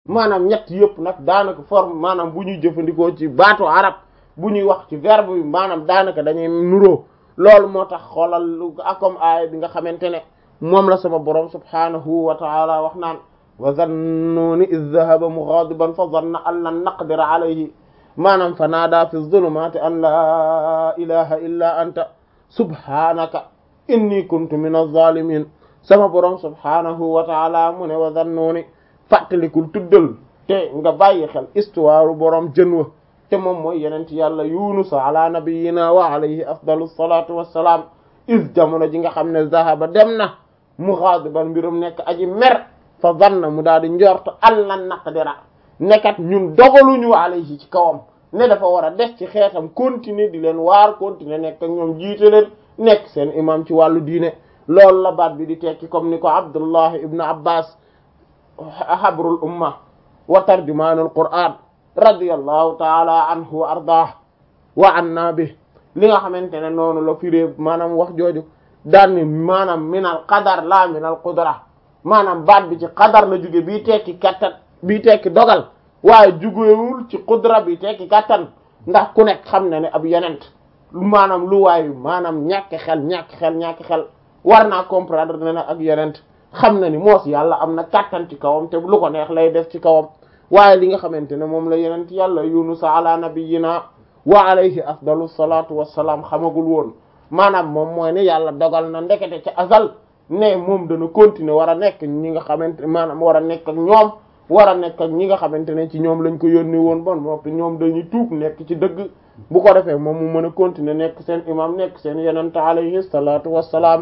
maanaam ñett yëpp nag daanaka forme maanaam bu ñuy jëfandikoo ci baatu arab bu ñuy wax ci verbe bi maanaam daanaka dañuy nuroo loolu moo tax xoolal lu akom aaya bi nga xamante ne moom la sama borom subhanahu wa taala wax naan wa zannuuni id dahaba mughadiban fa zanna an lan naqdira alayhi maanaam fa naada fi zulumati an laa ilaha illa anta subhanaka inni kuntu min az-zalimin sama borom subhanahu wa taala mu ne wa zannuuni fàttalikul tuddal te nga bàyyi xel histoire borom jën wa te moom mooy yenent yàlla yunus ala nabiyina wa alayhi afdalu salatu wassalaam is jamono ji nga xam ne zahaba dem na mughadiban mbirum nekk aji mer fa zanna mu daal di njort allan naqdira nekkat ñun dogaluñu alayhi ci kawam ne dafa war a des ci xeetam continuer di leen waar continuer nekk ak ñoom jiite leen nekk seen imam ci wàllu diine loolu la baat bi di tekki comme ni ko abdullah ibnu abbas habrul umma wa tarjumaanul qur'an radiyallahu taala anhu wa ardaah wa anna bi li nga xamante ne noonu la firee maanaam wax jooju daan ni maanaam minal qadar la minal qudra maanaam baat bi ci qadar la jóge bii tekki kattan bii tekki dogal waaye jugewul ci qudra bi tekki kattan ndax ku nekk xam na ne ab yonent maanaam lu waayu maanaam ñàkk xel ñàkk xel ñàkk xel war naa comprendre ne nag ak yonent xam na ni moos yàlla am na kattan ci kawam te lu ko neex lay def ci kawam waaye li nga xamante ne moom la yonent yàlla yunus ala nabiyina wa alayhi afdalu salatu wassalaam xamagul woon maanaam moom mooy ne yàlla dogal na ndekete ca azal ne moom dana continuer war a nekk ñi nga xamante maanaam war a nekk ak ñoom war a nekk ak ñi nga xamante ne ci ñoom lañ ko yónni woon bon noppi ñoom dañuy tuub nekk ci dëgg bu ko defee moom mu mën a continuer nekk seen imam nekk seen yonent alayhi salatu wassalaam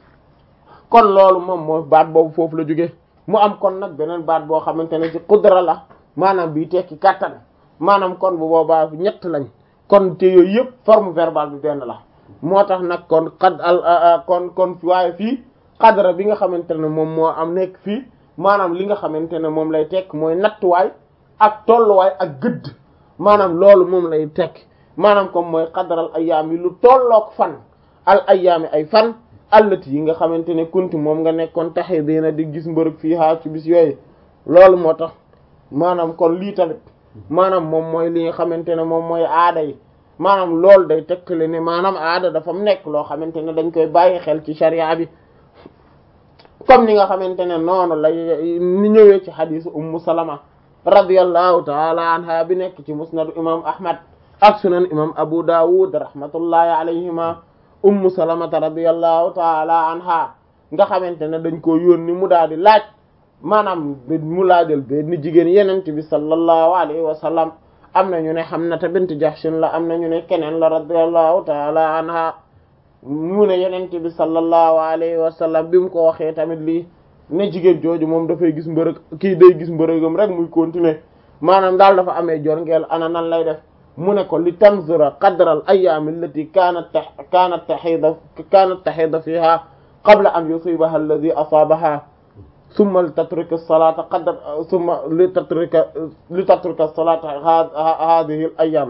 kon loolu moom mooy baat boobu foofu la jóge mu am kon nag beneen baat boo xamante ne ci qudra la maanaam bii tekki kattan maanaam kon bu boobaa ñett lañ kon te yooyu yëpp forme verbale bi benn la moo tax nag kon xad al kon kon waaye fii qadra bi nga xamante ne moom moo am nekk fii maanaam li nga xamante ne moom lay tekk mooy nattuwaay ak tolluwaay ak gëdd maanaam loolu moom lay tekk maanaam comme mooy qadral ayyaam yi lu tolloog fan al ayyaami ay fan allati yi nga xamante ne kunti moom nga nekkoon taxe dina di gis mbërëg fii haa ci bis yooyu loolu moo tax maanaam kon lii tamit maanaam moom mooy li nga xamante ne moom mooy aada yi maanaam loolu day tekkale ne maanaam aada dafa nekk loo xamante ne dañ koy bàyyi xel ci sharia bi comme ni nga xamante ne noonu lay ni ñëwee ci xadisu ummu salama radiyallahu taala anha bi nekk ci musnadu imam ahmad ak sunan imam abu dawud rahmatullahi alayhima ummu salamata radiyallahu taala anha nga xamante ne dañ ko yónni mu daal di laaj maanaam mu laajal benn jigéen yenent bi sallallahu alayhi wa sallam am na ñu ne Hamnata bint Jahshin la am na ñu ne keneen la radiyallahu taala anha mu ne yenent bi sallallahu alayhi wa sallam bi mu ko waxee tamit lii ne jigéen jooju moom dafay gis mbërëg kii day gis mbërëgam rek muy continuer maanaam daal dafa amee jorngeel ana nan lay def mu ne ko li tanzura qadra al ayyaam allati kaanat kaanat tahida kaanat tahida fiha qabla an yusibaha alladhi asaabaha summa li tatruka as-salata qadra summa li tatruka li tatruka as-salata hadhihi al ayyam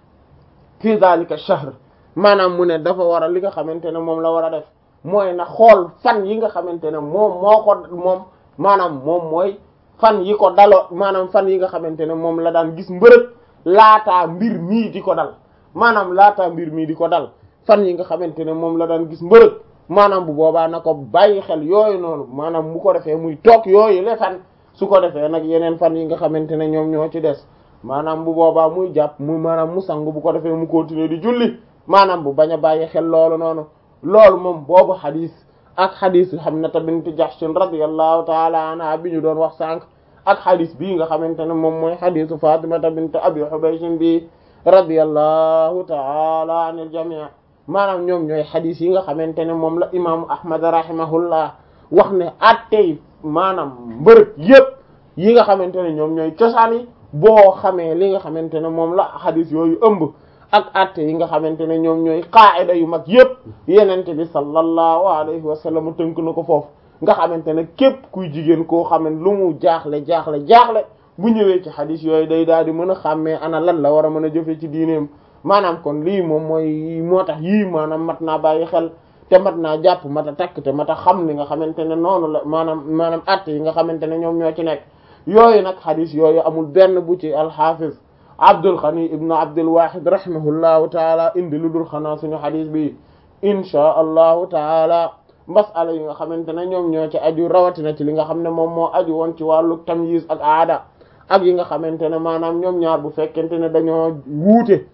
fi dhalika ash-shahr maanaam mu ne dafa war a li nga xamante ne moom la war a def mooy na xool fan yi nga xamante ne moom moo ko moom maanaam moom mooy fan yi ko daloo maanaam fan yi nga xamante ne moom la daan gis mbërëg laataa mbir mii di ko dal maanaam laataa mbir mii di ko dal fan yi nga xamante ne moom la daan gis mbërëg maanaam bu boobaa na ko bàyyi xel yooyu noonu maanaam bu ko defee muy toog yooyu le fan su ko defee nag yeneen fan yi nga xamante ne ñoom ñoo ci des maanaam bu boobaa muy jàpp muy maanaam mu sangu bu ko defee mu continuer di julli maanaam bu bañ a bàyyi xel loolu noonu loolu moom boobu xadis ak xadis Hamnata bint Jahshin radiyallahu taala anha bi ñu doon wax sànq ak xadis bii nga xamante ne moom mooy xadisu Fatimata bint Abi Hubaysh bi radiyallahu taala anil jami' maanaam ñoom ñooy xadis yi nga xamante ne moom la imaamu Ahmad rahimahullah wax ne attey maanaam mbërëg yépp yi nga xamante ne ñoom ñooy cosaan yi boo xamee li nga xamante ne moom la xadis yooyu ëmb ak atte yi nga xamante ne ñoom ñooy qaida yu mag yépp yenente bi sallallahu alayhi wa sallam tënk na ko foofu nga xamante ne képp kuy jigéen koo xam ne lu mu jaaxle jaaxle jaaxle bu ñëwee ci xadis yooyu day daal di mën a xàmmee ana lan la war a mën a jëfe ci diineem maanaam kon lii moom mooy moo tax yii maanaam mat naa bàyyi xel te mat naa jàpp mat a takk te mat a xam li nga xamante ne noonu la maanaam maanaam atte yi nga xamante ne ñoom ñoo ci nekk yooyu nag xadis yooyu amul benn bu ci alxafiz Abdul Ghani ibn Abdul Wahid rahimahullahu taala indi lu dul xanaa suñu xadis bi inchaa allahu taala masala yi nga xamante ne ñoom ñoo ci aju rawatina ci li nga xam ne moom moo aju woon ci wàllu tamyiz ak aada ak yi nga xamante ne maanaam ñoom ñaar bu fekkente ne dañoo wuute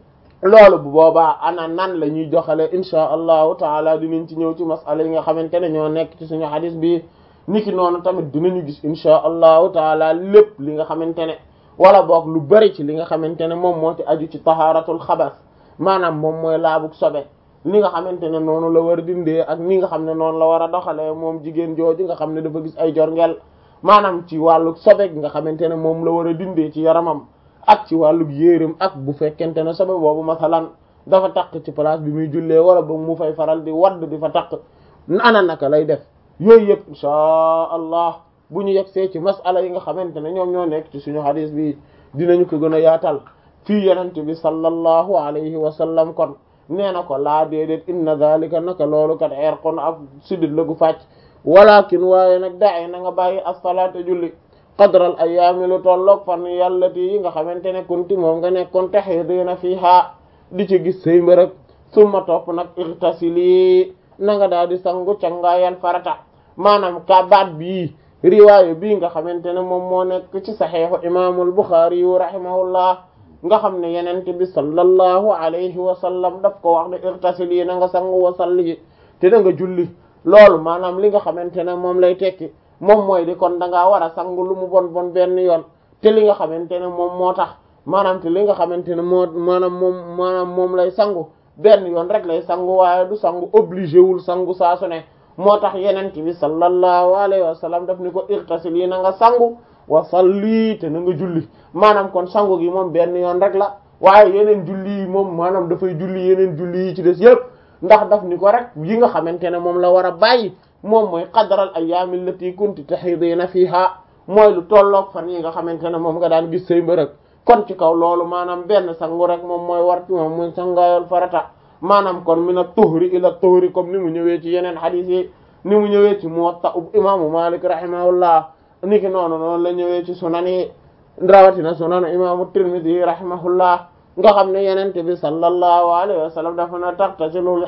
loolu bu boobaa ana nan la ñuy joxale inchaa allahu taala dinañ ci ñëw ci masala yi nga xamante ne ñoo nekk ci suñu xadis bi niki noonu tamit dinañu gis inchaa allahu taala lépp li nga xamante ne wala boog lu bari ci li nga xamante ne moom moo ci aju ci taharatul xabas maanaam moom mooy laabug sobe li nga xamante ne noonu la war a dindee ak ni nga xam ne noonu la war a doxalee moom jigéen jooju nga xam ne dafa gis ay jorngel maanaam ci wàllu sobe nga xamante ne moom la war a dindee ci yaramam ak ci wàllu yéeram ak bu fekkente ne sobe boobu masalan dafa takk ci place bi muy jullee wala ba mu fay faral di wadd di fa takk ana naka lay def yooyu yëpp inchaa allah bu ñu yegsee ci masala yi nga xamante ne ñoom ñoo nekk ci suñu hadis bi dinañu ko gën a yaatal fii yenente bi sallallahu alayhi wa sallam kon nee na ko laa déedéet inna zalika naka loolu kat erqon ak sidit la gu fàcc walakin waaye nag dae na nga bàyyi as-salaata julli qadral ayaami lu tolloog fan yàllati yi nga xamante ne kunti moom nga nekkoon tahidina fiha di ci gis say mbërëg summa topp nag irtasili na nga daal di sangu cangaayal farata maanaam ka baat bii riwaayo bii nga xamante ne moom moo nekk ci saxiixu imaamul Buxaari yu rahimahullah nga xam ne yenente bi sallallahu alayhi wa sallam daf ko wax ne irtasili na nga sangu wa salli te da nga julli loolu maanaam li nga xamante ne moom lay tekki moom mooy di kon da ngaa war a sangu lu mu bon bon benn yoon te li nga xamante ne moom moo tax maanaam te li nga xamante ne moo maanaam moom maanaam moom lay sangu benn yoon rek lay sangu waaye du sangu obligé wul sangu saa su ne moo tax yenent bi sallallahu alayhi wa sallam daf ni ko irtasil yi na nga sangu wa salli te na nga julli maanaam kon sangu gi moom benn yoon rek la waaye yeneen julli yi moom maanaam dafay julli yeneen julli yi ci des yëpp ndax daf ni ko rek yi nga xamante ne moom la war a bàyyi moom mooy qadral ayyaami allati kunti tahidina fiha mooy lu tolloog fan yi nga xamante ne moom nga daan gis say mbërëg kon ci kaw loolu maanaam benn sangu rek moom mooy war ci moom muy sangaayol farata maanaam kon min at-tuhri ila at-tuhri comme ni mu ñëwee ci yeneen hadith yi ni mu ñëwee ci Muwatta imaamu Malik rahimahullah niki noonu noonu la ñëwee ci sunan yi rawatina sunan imaamu Tirmidhi rahimahullah nga xam ne yenente bi sallallahu alayhi wa sallam dafa na taxtasilul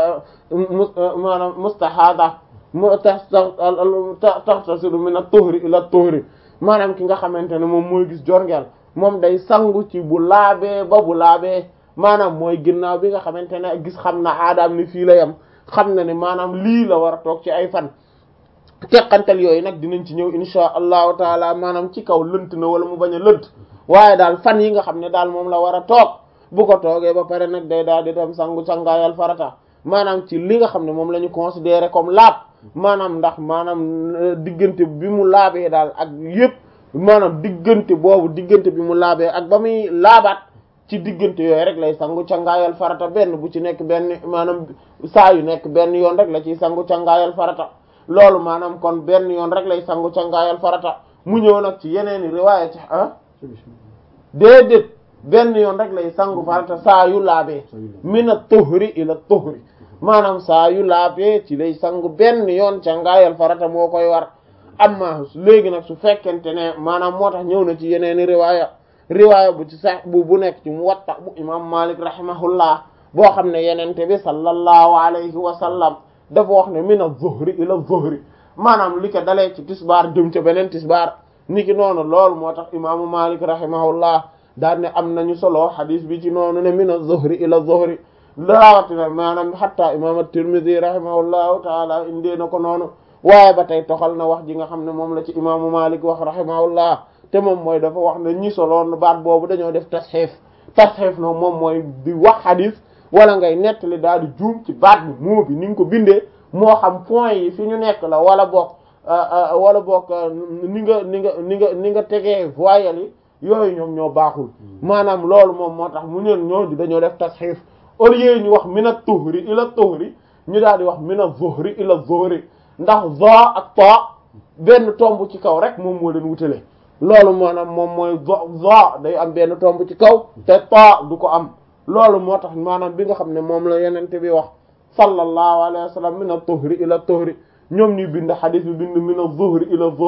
maanaam mustahada mu taxtasilu min at-tuhri ila at-tuhri maanaam ki nga xamante ne moom mooy gis jorngeel moom day sangu ci bu laabee ba bu laabee maanaam mooy ginnaaw bi nga xamante ne gis xam na aadaam ni fii la yam xam na ne maanaam lii la war a toog ci ay fan teqantal yooyu nag dinañ ci ñëw insha allahu taala maanaam ci kaw lënt na wala mu bañ a lënt waaye daal fan yi nga xam ne daal moom la war a toog bu ko toogee ba pare nag day daal di dem sangu sangaayal farata maanaam ci li nga xam ne moom la ñu considéré comme laab maanaam ndax maanaam diggante bi mu laabee daal ak yépp maanaam diggante boobu diggante bi mu laabee ak ba muy laabaat ci diggante yooyu rek lay sangu cangaayal farata benn bu ci nekk benn maanaam saa yu nekk benn yoon rek la ciy sangu cangaayal farata loolu maanaam kon benn yoon rek lay sangu cangaayal farata mu ñëw nag ci yeneeni riwaaya ci ah déedéet benn yoon rek lay sangu farata saa yu laabee mina tuhri ila tuhri maanaam saa yu laabee ci lay sangu benn yoon cangaayal farata moo koy war amma léegi nag su fekkente ne maanaam moo tax ñëw na ci yeneeni riwaaya riwaaya bu ci sax bu bu nekk ci Muwatta bu imam Malik rahimahullah boo xam ne yenente bi sallallahu alayhi wa sallam dafa wax ne min az-zuhri ila az-zuhri maanaam li ko dalee ci tisbaar jëm ca beneen tisbaar niki noonu loolu moo tax imaamu Malik rahimahullah daan ne am nañu solo hadis bi ci noonu ne min az-zuhri ila az-zuhri laawatina maanaam hatta imam at-Tirmidhi rahimahullahu taala indee na ko noonu waaye ba tey toxal na wax ji nga xam ne moom la ci imaamu Malik wax rahimahullah te moom mooy dafa wax ne ñi soloon baat boobu dañoo def tasxiif tasxiif no moom mooy di wax hadis wala ngay nettali daal di juum ci baat bi moo bi ni nga ko bindee moo xam point yi fi ñu nekk la wala boog wala boog ni nga ni nga ni nga ni nga tegee voyelles yi yooyu ñoom ñoo baaxul maanaam loolu moom moo tax mu ñeen ñoo dañoo def tasxiif au lieu ñu wax min at-tuhri ila at-tuhri ñu daal di wax min az-zuhri ila az-zuhri ndax za ak ta benn tomb ci kaw rek moom moo leen wutale loolu maanaam moom mooy za day am benn tomb ci kaw te ta du ko am loolu moo tax maanaam bi nga xam ne moom la yenente bi wax sallallahu alayhi wa sallam min at-tuhri ila at-tuhri ñoom ñuy bind xadis bi bind min az-zuhri ila az-zuhri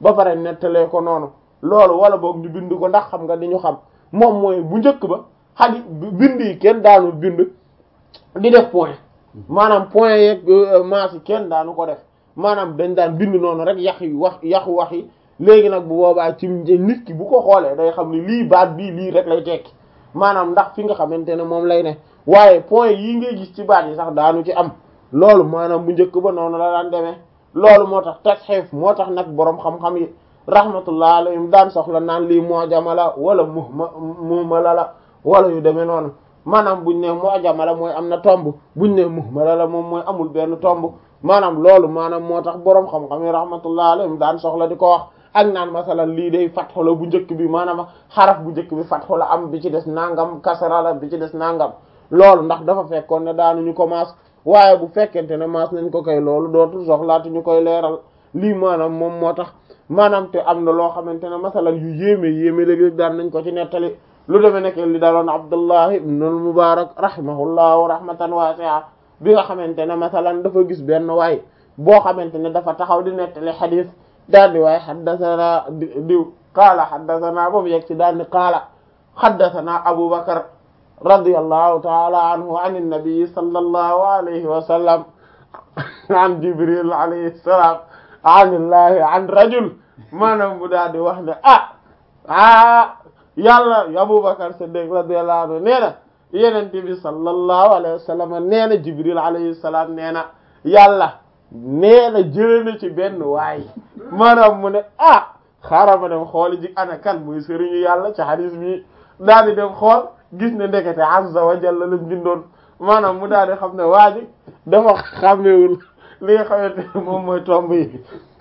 ba pare nettalee ko noonu loolu wala boog ñu bind ko ndax xam nga di ñu xam moom mooy bu njëkk ba xadis bind yi kenn daanu bind di def point maanaam point yeeg maas yi kenn daanu ko def maanaam dañ daan bind noonu rek yax yi wax yaxu wax yi léegi nag bu boobaa ci nit ki bu ko xoolee day xam ni lii baat bii lii rek lay tekki maanaam ndax fi nga xamante ne moom lay ne waaye point yii ngay gis ci baat yi sax daanu ci am loolu maanaam bu njëkk ba noonu la daan demee loolu moo tax tasxiif moo tax nag boroom xam-xam yi rahmatullah alayhim daan soxla naan lii mu'jama la wala muhma muhmala la wala yu demee noonu maanaam buñ ne mu'jama la mooy am na tomb buñ ne muhmala la moom mooy amul benn tomb maanaam loolu maanaam moo tax boroom xam-xam yi rahmatullah alayhim daan soxla di ko wax ak naan masalan lii day fatxu la bu njëkk bi maanaam xaraf bu njëkk bi fatxu la am bi ci des nangam kasara la bi ci des nangam loolu ndax dafa fekkoon ne daanuñu ko maas waaye bu fekkente ne maas nañ ko koy loolu dootul soxlaatu ñu koy leeral lii maanaam moom moo tax maanaam te am na loo xamante ne masalan yu yéeme yéeme léeg-léeg daan nañ ko ci nettali lu demee nekk li daloon Abdullah ibn al-Mubarak rahimahullahu rahmatan wasi'a bi nga xamante ne masalan dafa gis benn waay boo xamante ne dafa taxaw di nettali xadis daal di waaye xaddasanaa diw qaala xaddasanaa boobu yegg ci daal di qaala xaddasanaa Abu Bakr radiyallahu ta'ala anhu an an-nabi sallallahu alayhi wa sallam an Jibril alayhi salaam an Allahi an rajul maanaam bu daal di wax ne ah ah yàlla Abu Bakr Siddiq radiyallahu anhu nee na Yonent bi sallallahu alayhi wa sallam nee na Jibril alayhi salaam nee na yàlla nee na jëlee na ci benn waay maanaam mu ne ah xaaral ma dem xool ji ana kan muy sëriñu yàlla ci hadis bi daal di dem xool gis ne ndekete azza wa jalla lañ bindoon maanaam mu daal di xam ne waa ji dafa xàmmewul li nga xamante ne moom mooy tomb yi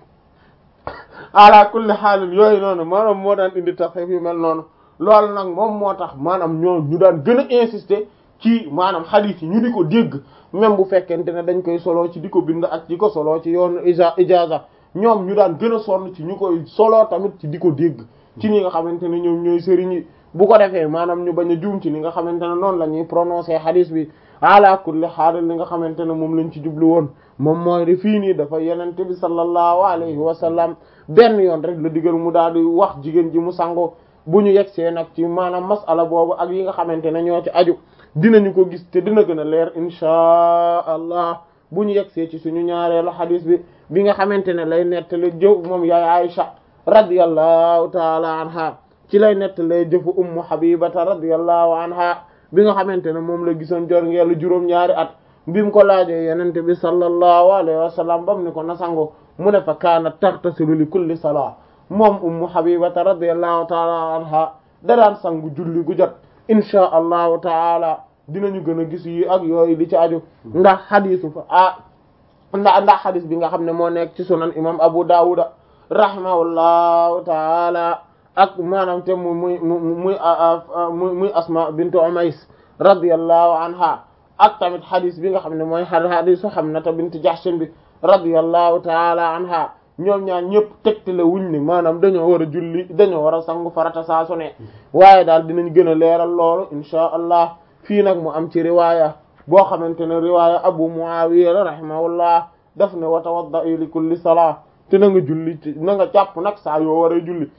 ala kulli xaalin yooyu noonu maanaam moo daan indi taxif yu mel noonu loolu nag moom moo tax maanaam ñoo ñu daan gën a insister ci maanaam hadith yi ñu di ko dégg même bu fekkente ne dañ koy solo ci di ko bind ak di ko solo ci yoonu ija ijaza ñoom ñu daan gën a sonn ci ñu koy solo tamit ci di ko dégg ci ñi nga xamante ne ñoom ñooy sëriñ yi bu ko defee maanaam ñu bañ a juum ci ni nga xamante ne noonu la ñuy prononcer hadith bi ala kulli haal li nga xamante ne moom lañ ci jublu woon moom mooy di fii nii dafa yenente bi sallallahu alayhi wa sallam benn yoon rek la digal mu daal di wax jigéen ji mu sango bu ñu yegsee nag ci maanaam masala boobu ak yi nga xamante ne ñoo ci aju dinañu ko gis te dina gën a leer inchaa allah bu ñu yegsee ci suñu ñaareelu hadith bi bi nga xamante ne lay nettali jëw moom yaay Aisha radiyallahu taala anha ci lay nettali jëfu ummu habibata radiyallahu anha bi nga xamante ne moom la gisoon jor ngeelu juróom-ñaari at bi mu ko laajee yenente bi sallallahu alayhi wa sallam bam ni ko na sango mu ne fa kaanat taghtasilu li kulli salaa moom ummu habibata radiyallahu taala anha da daan sangu julli gu jot inchaa allahu taala dinañu gën a gis yi ak yooyu li ci aju ndax xadisu fa ah ndax ndax xadis bi nga xam ne moo nekk ci sunan imam abu dawuda rahimahullahu taala ak maanaam te mu muy mu muy muy muy asma bintu umays radiyallahu anha ak tamit xadis bi nga xam ne mooy xadisu Hamnata bint Jahshin bi radiyallahu taala anha ñoom ñaar ñëpp tegtale wuñ ni maanaam dañoo war a julli dañoo war a sangu farata saa su ne waaye daal dinañ gën a leeral loolu inchaa allah fii nag mu am ci riwaaya boo xamante ne riwaaya abu muawiya la rahimahullah daf ne wa tawadda'i li kulli salaa te na nga julli na nga jàpp nag saa yoo war a julli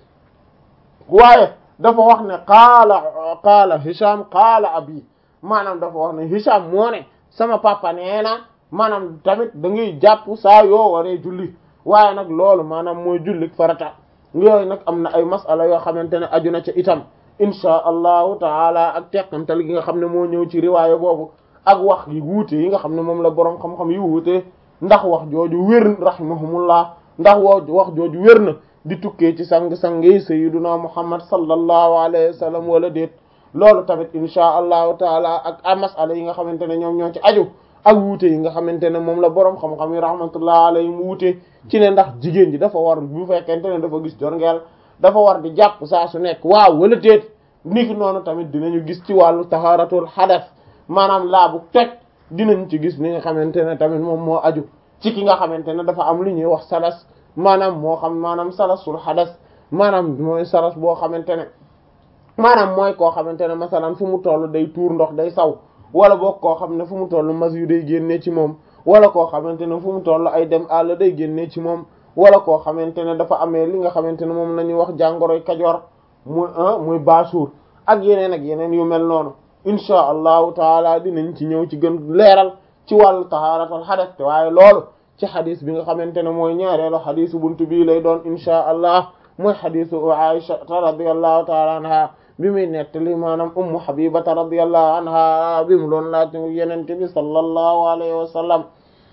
waaye dafa wax ne qaala qaala hisham qaala abi maanaam dafa wax ne hisham moo ne sama papa nee na maanaam tamit da ngay jàpp saa yoo waree julli waaye nag loolu maanaam mooy julli farata yooyu nag am na ay masala yoo xamante ne aju na ca itam inchaa allahu taala ak teqantal gi nga xam ne moo ñëw ci riwaaya boobu ak wax yi wuute yi nga xam ne moom la boroom xam-xam yi wuute ndax wax jooju wér rahimahumullah ndax woo wax jooju wér na di tukkee ci sang-sang yi sayyiduna muhammad sallallahu alayhi wa sallam wala déet loolu tamit inchaa allahu taala ak a masala yi nga xamante ne ñoom ñoo ci aju ak wuute yi nga xamante ne moom la boroom xam-xam yi rahmatullah alayhi mu wuute ci ne ndax jigéen ji dafa war bu fekkente ne dafa gis jorngeel dafa war di jàpp saa su nekk waaw wala déet niki noonu tamit dinañu gis ci wàllu taharatul hadas maanaam laabu toj dinañ ci gis li nga xamante ne tamit moom moo aju ci ki nga xamante ne dafa am lu ñuy wax salas maanaam moo xam maanaam salasul hadas maanaam mooy salas boo xamante ne maanaam mooy koo xamante ne masalan fu mu toll day tuur ndox day saw wala boog koo xam ne fu mu toll mas yu day génnee ci moom wala koo xamante ne fu mu toll ay dem àll day génnee ci moom wala koo xamante ne dafa amee li nga xamante ne moom la ñuy wax jàngoroy kajoor muy muy baasuur ak yeneen ak yeneen yu mel noonu inchaa allahu taala dinañ ci ñëw ci gën leeral ci wàllu tahaaratul xadas te waaye loolu ci xadis bi nga xamante ne mooy ñaareelu xadisu buntu bii lay doon inchaa allah mooy xadisu Aisha radiyallahu taala anha bi muy nettali maanaam ummu habibata radiyallahu anha bi mu doon laaj yenente bi sallallahu alayhi wa sallam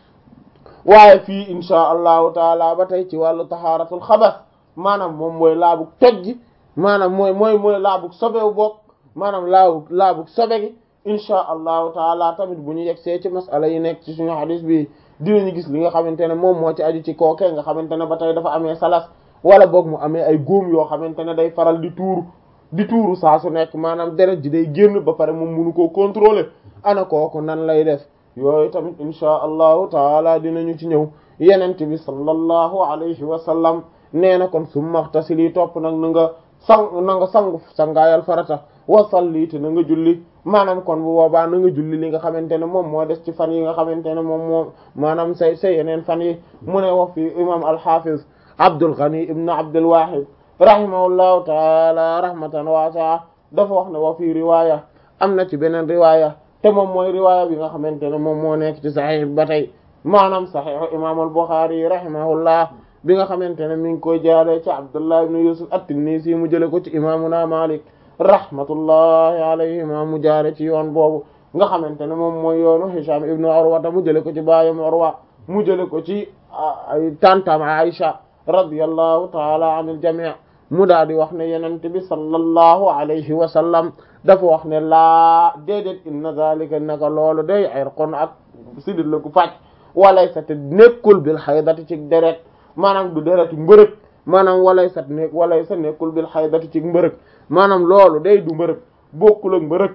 waaye fii inchaa allahu taala ba tey ci wàllu tahaaratul xabas maanaam moom mooy laabug toj gi maanaam mooy mooy mooy laabug sobewu bokk maanaam laabug laabug sobe gi inchaa allahu taala tamit bu ñu yegsee ci masala yi nekk ci suñu xadis bi dinañu gis li nga xamante ne moom moo ci aju ci kookee nga xamante ne ba tey dafa amee salas wala boog mu amee ay góom yoo xamante ne day faral di tuuru di tuuru saa su nekk maanaam deret ji day génn ba pare moom munu koo contrôler ana kooku nan lay def yooyu tamit inchaa allahu taala dinañu ci ñëw yenente bi sallallahu alayhi wa sallam nee na kon summa ightasili topp nag na nga sang na nga sangu sangaayal farata wa salli te na nga julli maanaam kon bu boobaa na nga julli li nga xamante ne moom moo des ci fan yi nga xamante ne moom moom maanaam say say yeneen fan yi mu ne wax fi imam al-Hafiz Abdul Ghani ibn Abdul Wahid rahimahullahu taala rahmatan waasi'a dafa wax ne wa fi riwaya am na ci beneen riwaya te moom mooy riwaya bi nga xamante ne moom moo nekk ci sahih ba tey maanaam sahih imam al-Bukhari rahimahullah bi nga xamante ne mi ngi koy jaaree ci Abdullah ibn Yusuf at-Tinnisi mu jële ko ci imamuna Malik rahmatullahi alayhima mu jaare ci yoon boobu nga xamante ne moom mooy yoonu Hisham ibn Urwa mu jële ko ci baayam Urwa mu jële ko ci ay tantam Aisha radiyallahu taala anil jami' mu daal di wax ne yenente bi sallallahu alayhi wa sallam dafa wax ne laa déedéet inna zalika naka loolu day irqun ak sidit la ku fàcc walay sa te nekkul bil haydati ci deret maanaam du dereti mbërëg maanaam walay sat nekk walay sa nekkul bil haydati ci mbërëg maanaam loolu day du mbërëg bokkul ak mbërëg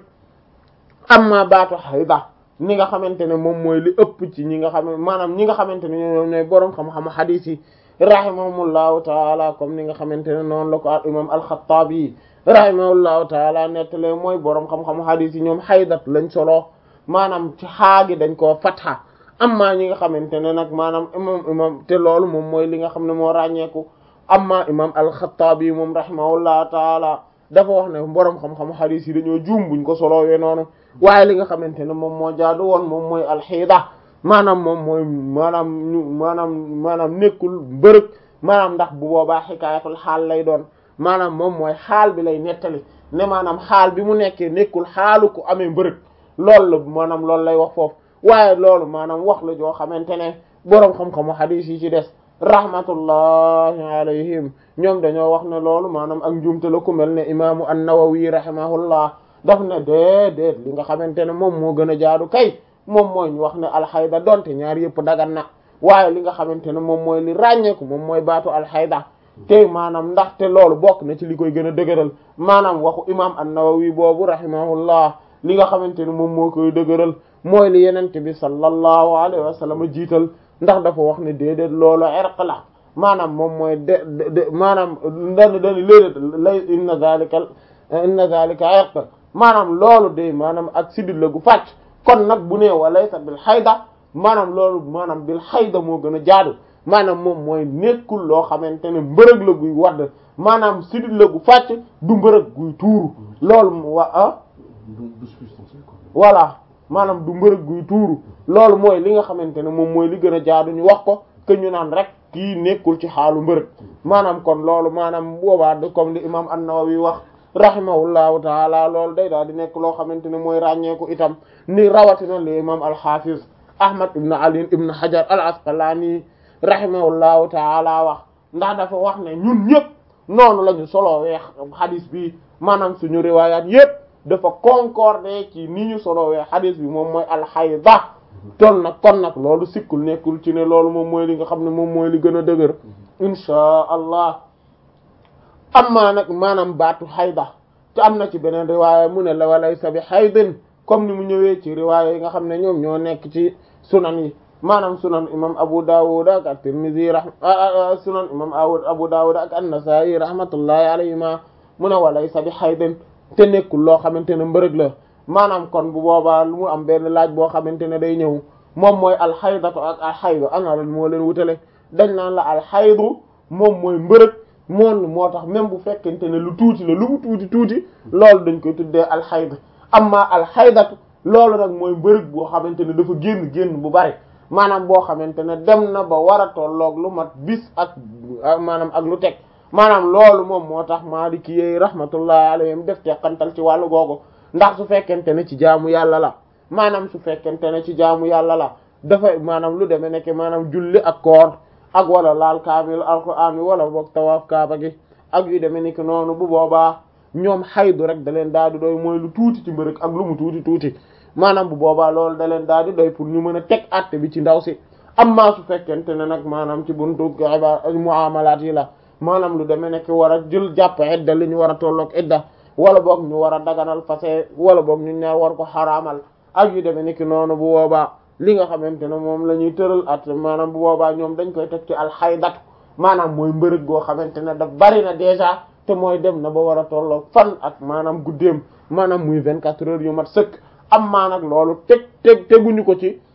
amma baatu hayda ni nga xamante ne moom mooy li ëpp ci ñi nga xam maanaam ñi nga xamante ne ñoom ñooy boroom xam-xamu hadith yi rahimahumullahu taala comme ni nga xamante ne noonu la ko al imam al-Khattabi rahimahullahu taala nettale mooy boroom xam-xamu hadith yi ñoom haydat lañ solo maanaam ci xaagi dañ koo fatha amma ñi nga xamante ne nag maanaam imam imam te loolu moom mooy li nga xam ne moo ràññeeku amma imam al-Khattabi moom rahimahullahu taala dafa wax ne boroom xam-xamu hadith yi dañoo juum buñ ko solowee noonu waaye li nga xamante ne moom moo jaadu woon moom mooy alxiida maanaam moom mooy maanaam ñu maanaam maanaam nekkul mbërëg maanaam ndax bu boobaa xikaayatul xaal lay doon maanaam moom mooy xaal bi lay nettali ne maanaam xaal bi mu nekkee nekkul xaalu ku amee mbërëg loolu la maanaam loolu lay wax foofu waaye loolu maanaam wax la joo xamante ne boroom xam-xamu hadith yi ci des rahmatullahi alayhim ñoom dañoo wax ne loolu maanaam ak njuumte la ku mel ne imaamu an-Nawawi rahimahullah daf ne déedéet li nga xamante ne moom moo gën a jaadu kay moom mooy ñu wax ne alxayda donte ñaar yëpp dagan na waaye li nga xamante ne moom mooy li ràññeeku moom mooy baatu alxayda te maanaam ndaxte loolu bokk na ci li koy gën a dëgëral maanaam waxu imam an-Nawawi boobu rahimahullah li nga xamante ne moom moo koy dëgëral mooy li yenente bi sallallahu alayhi wa sallam jiital ndax dafa wax ne déedéet loolu irq la maanaam moom mooy de de maanaam dani dani léedéet lay inna zalika inna zalika irq maanaam loolu de maanaam ak sidit la gu fàcc kon nag bu nee walaysa bil xayda maanaam loolu maanaam bil xayda moo gën a jaadu maanaam moom mooy nekkul loo xamante ne mbërëg la guy wadd maanaam sidit la gu fàcc du mbërëg guy tuuru loolu mu wa ah voilà maanaam du mbërëg guy tuuru loolu mooy li nga xamante ne moom mooy li gën a jaadu ñu wax ko que ñu naan rek kii nekkul ci xaalu mbërëg maanaam kon loolu maanaam boobaa de comme li imam an-Nawawi wax rahimahullahu taala loolu day daal di nekk loo xamante ne mooy ràññeeku itam ni rawatina li imam al-Hafiz Ahmad ibn Ali ibn Hajar al-Asqalani rahimahullahu taala wax ndax dafa wax ne ñun ñëpp noonu la ñu solo weex hadith bi maanaam suñu riwayat yëpp dafa concordé ci ni ñu solo weex hadith bi moom mooy al-hayda ton nag kon nag loolu sikkul nekkul ci ne loolu moom mooy li nga xam ne moom mooy li gën a dëgër inchaa allah amma nag maanaam baatu xayda te am na ci beneen riwaaya mu ne la walaysa bi xaydin comme ni mu ñëwee ci riwaaya yi nga xam ne ñoom ñoo nekk ci sunan yi maanaam sunan imam abu dawud ak at-tirmidhi rahma sunan imam abu dawud ak an-nasa'i rahmatullahi alayhima mu ne walaysa bi xaydin te nekkul loo xamante ne mbërëg la maanaam kon bu boobaa lu mu am benn laaj boo xamante ne day ñëw moom mooy alxaydatu ak alxaydu ana lan moo leen wutale dañ naan la alxaydu moom mooy mbërëg moom moo tax même bu fekkente ne lu tuuti la lu mu tuuti tuuti loolu dañ koy tuddee alxayd amma alxaydatu loolu nag mooy mbërëg boo xamante ne dafa génn génn bu bari maanaam boo xamante ne dem na ba war a tolloog lu mat bis ak maanaam ak lu teg maanaam loolu moom moo tax maaliki yi rahmatullahi alayhim def teqantal ci wàllu googu ndax su fekkente ne ci jaamu yàlla la maanaam su fekkente ne ci jaamu yàlla la dafa maanaam lu demee nekk maanaam julli ak koor ak wala laal kaamil alquran wala boog tawaaf kaaba gi ak yu demee nekk noonu bu boobaa ñoom xaydu rek da leen daal di doy mooy lu tuuti ci mbërëg ak lu mu tuuti tuuti maanaam bu boobaa loolu da leen daal di doy pour ñu mën a teg àtte bi ci ndaw si amma su fekkente ne nag maanaam ci buntu muamalaat yi la maanaam lu demee nekk war a jël jàpp idda li ñu war a tolloog idda wala boog ñu war a daganal fase wala boog ñu ñaar war ko xaraamal ak yu demee nekk noonu bu boobaa li nga xamante ne moom la ñuy tëral at maanaam bu boobaa ñoom dañ koy teg ci alxaydatu maanaam mooy mbërëg goo xamante ne daf bari na déjà te mooy dem na ba war a tolloog fan ak maanaam guddeem maanaam muy vingt-quatre heures yu mat sëkk am maa nag loolu teg teg teguñu ko ci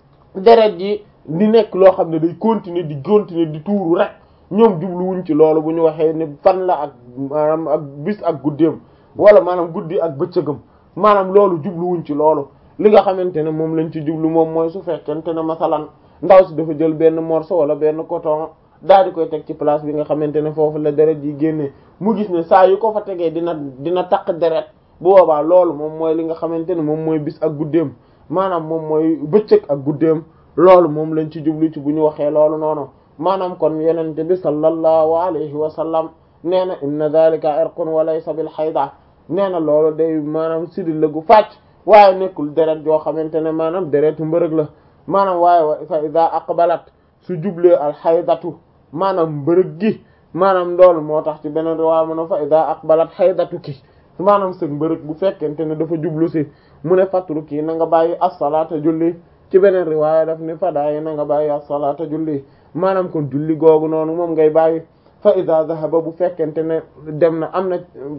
deret ji di nekk loo xam ne day continuer di continuer di tuuru rek ñoom jubluwuñ ci loolu bu ñu waxee ne fan la ak maanaam ak bis ak guddeem wala maanaam guddi ak bëccëgam maanaam loolu jubluwuñ ci loolu li nga xamante ne moom lañ ci jublu moom mooy su fekkente ne masalan ndaw si dafa jël benn morceau wala benn coton daal di koy teg ci place bi nga xamante ne foofu la deret yi génnee mu gis ne saa yu ko fa tegee dina dina taq deret bu boobaa loolu moom mooy li nga xamante ne moom mooy bis ak guddeem maanaam moom mooy bëccëg ak guddeem loolu moom lañ ci jublu ci bu ñu waxee loolu noonu maanaam kon yenente bi sallallahu alayhi wa sallam nee na inna dhalika irqun wa laysa bil hayda nee na loolu day maanaam sidil la gu fàcc waaye nekkul deret joo xamante ne maanaam deretu mbërëg la maanaam waaye wa fa ida aqbalat su jublee al haydatu maanaam mbërëg gi maanaam loolu moo tax ci beneen riwaaya mu ne fa ida aqbalat haydatu ki maanaam sëg mbërëg bu fekkente ne dafa jublu si mu ne fatru kii na nga bàyyi as-salaata julli ci beneen riwaaya daf ni fadaayi na nga bàyyi as-salaata julli maanaam kon julli googu noonu moom ngay bàyyi fa ida dhahaba bu fekkente ne dem na am na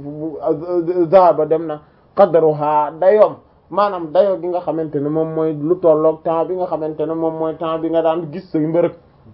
dhahaba dem na qadruha dayoom maanaam dayo gi nga xamante ne moom mooy lu tolloog temps bi nga xamante ne moom mooy temps bi nga daan gis say mbërëg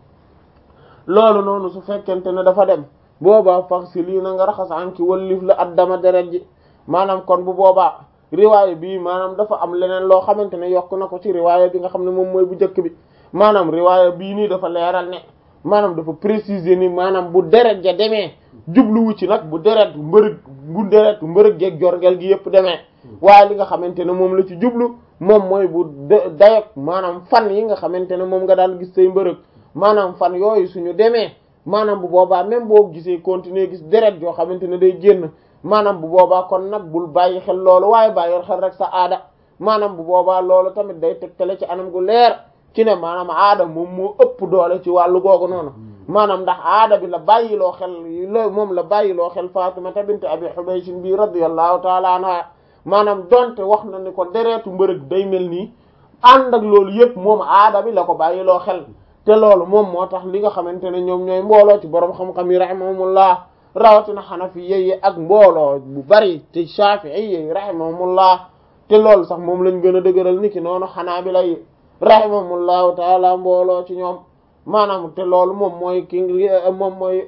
loolu noonu su fekkente ne dafa dem boobaa fax si lii na nga raxas an ki wallif la addama deret ji maanaam kon bu boobaa riwaaya bii maanaam dafa am leneen loo xamante ne yokk na ko ci riwaaya bi nga xam ne moom mooy bu njëkk bi maanaam riwaaya bii nii dafa leeral ne maanaam dafa préciser ni maanaam bu deret ja demee jubluwu ci nag bu deret mbërëg bu deret mbërëg geeg jorgel gi yëpp demee waaye li nga xamante ne moom la ci jublu moom mooy bu dayog maanaam fan yi nga xamante ne moom nga daan gis say mbërëg maanaam fan yooyu suñu demee maanaam bu boobaa même boo gisee continuer gis deret yoo xamante ne day génn maanaam bu boobaa kon nag bul bàyyi xel loolu waaye bàyyi xel rek sa aada maanaam bu boobaa loolu tamit day tegtale ci anam gu leer ci ne maanaam aada moom moo ëpp doole ci wàllu googu noonu maanaam ndax aada bi la bàyyiloo xel lo moom la bàyyiloo xel Fatimata bint Abi Hubaysh bi radiyallahu taala anha maanaam donte wax na ni ko deretu mbërëg day mel nii ànd ak loolu yëpp moom aada bi la ko bàyyiloo xel te loolu moom moo tax li nga xamante ne ñoom ñooy mbooloo ci borom xam-xam yi rahimahumullah rawatina xanafi yi ak mbooloo bu bari te shafi'i yi rahimahumullah te loolu sax moom lañ gën a dëgëral niki noonu xanaabila yi rahimahumullahu taala mbooloo ci ñoom maanaam te loolu moom mooy ki moom mooy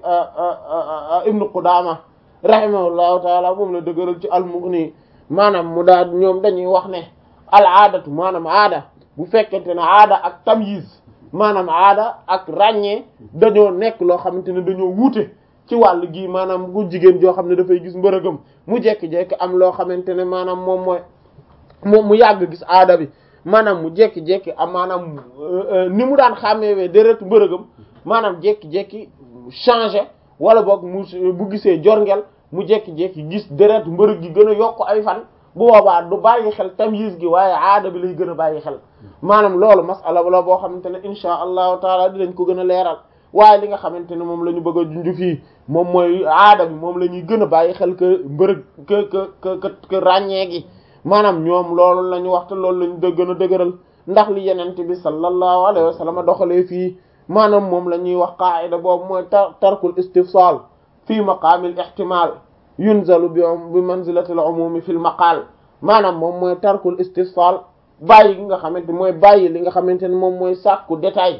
ibnu Qudaama rahimahullahu taala moom la dëgëral ci al-Mughni maanaam mu daal ñoom dañuy wax ne al aadatu maanaam aada bu fekkente ne aada ak tamyiz maanaam aada ak ràññee dañoo nekk loo xamante ne dañoo wuute ci wàll gi maanaam bu jigéen joo xam ne dafay gis mbërëgam mu jekki-jekki am loo xamante ne maanaam moom mooy moom mu yàgg gis aada bi maanaam mu jekki-jekki am maanaam ni mu daan xàmmeewee déretu mbërëgam maanaam jekki-jekki changé wala boog mu bu gisee jorngel mu jekki-jekki gis déretu mbërëg gi gën a yokk ay fan bu boobaa du bàyyi xel tamyiz gi waaye aada bi lay gën a bàyyi xel maanaam loolu masala la boo xamante ne insha allahu taala dinañ ko gën a leeral waaye li nga xamante ne moom la ñu bëgg a junj fii moom mooy aada bi moom la ñuy gën a bàyyi xel que mbërëg que que que que ràññee gi maanaam ñoom loolu la ñu wax te loolu la ñu gën a dëgëral ndax li yenent bi sallallahu alayhi wa sallam doxalee fii maanaam moom la ñuy wax qaida boobu mooy tar tarkul istifsal fii maqaamil ihtimal yunzalu bi bi manzilatil umumi fil maqal maanaam moom mooy tarkul istifsal bàyyi gi nga xamante mooy bàyyi li nga xamante ne moom mooy sàkku détail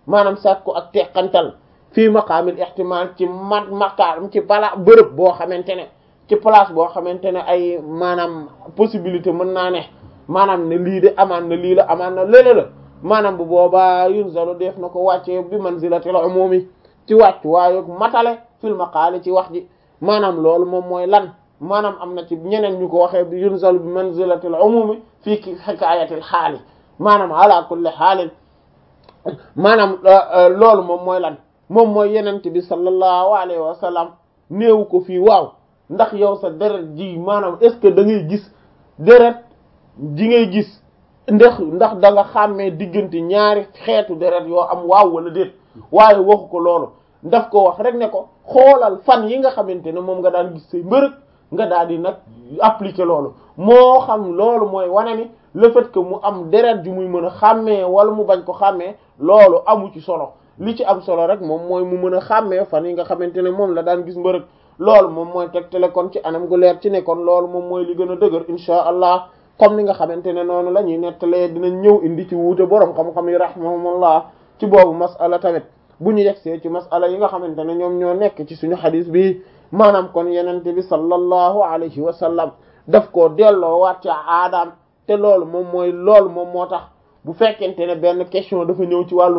maanaam sàkku ak teqantal fii maqaamil ihtimal ci mat maqaam ci bala bërëb boo xamante ne ci place boo xamante ne ay maanaam possibilité mën naa ne maanaam ne lii de amaan na lii la amaan na léeg la maanaam bu boobaa yunzalu def na ko wàccee bi manzilatil umumi ci wàccu waaye matale fil maqaali ci wax ji maanaam loolu moom mooy lan maanaam am na ci ñeneen ñu ko waxee bi yunzalu bi manzilatil umumi fii ki hikayatil xaali maanaam ala kulli xaalin maanaam loolu moom mooy lan moom mooy yenente bi sallallahu alayhi wa sallam néewu ko fii waaw ndax yow sa deret ji maanaam est ce que da ngay gis deret ji ngay gis ndax ndax da nga xàmmee diggante ñaari xeetu deret yoo am waaw wala déet waaye waxu ko loolu daf ko wax rek ne ko xoolal fan yi nga xamante ne moom nga daan gis say mbërëg nga daal di nag appliquer loolu moo xam loolu mooy wane ni le fait que mu am deret ju muy mën a xàmmee wala mu bañ ko xàmmee loolu amu ci solo li ci am solo rek moom mooy mu mën a xàmmee fan yi nga xamante ne moom la daan gis mbërëg loolu moom mooy tegtale kon ci anam gu leer ci ne kon loolu moom mooy li gën a dëgër insha allah comme ni nga xamante ne noonu la ñuy nettalee dinañ ñëw indi ci wuute boroom xam-xam yi rahimahumullah ci boobu masala tamit bu ñu yegsee ci masala yi nga xamante ne ñoom ñoo nekk ci suñu xadis bi maanaam kon yenente bi sallallahu alayhi wa sallam daf koo delloo waat ci aadaam te loolu moom mooy loolu moom moo tax bu fekkente ne benn question dafa ñëw ci wàllu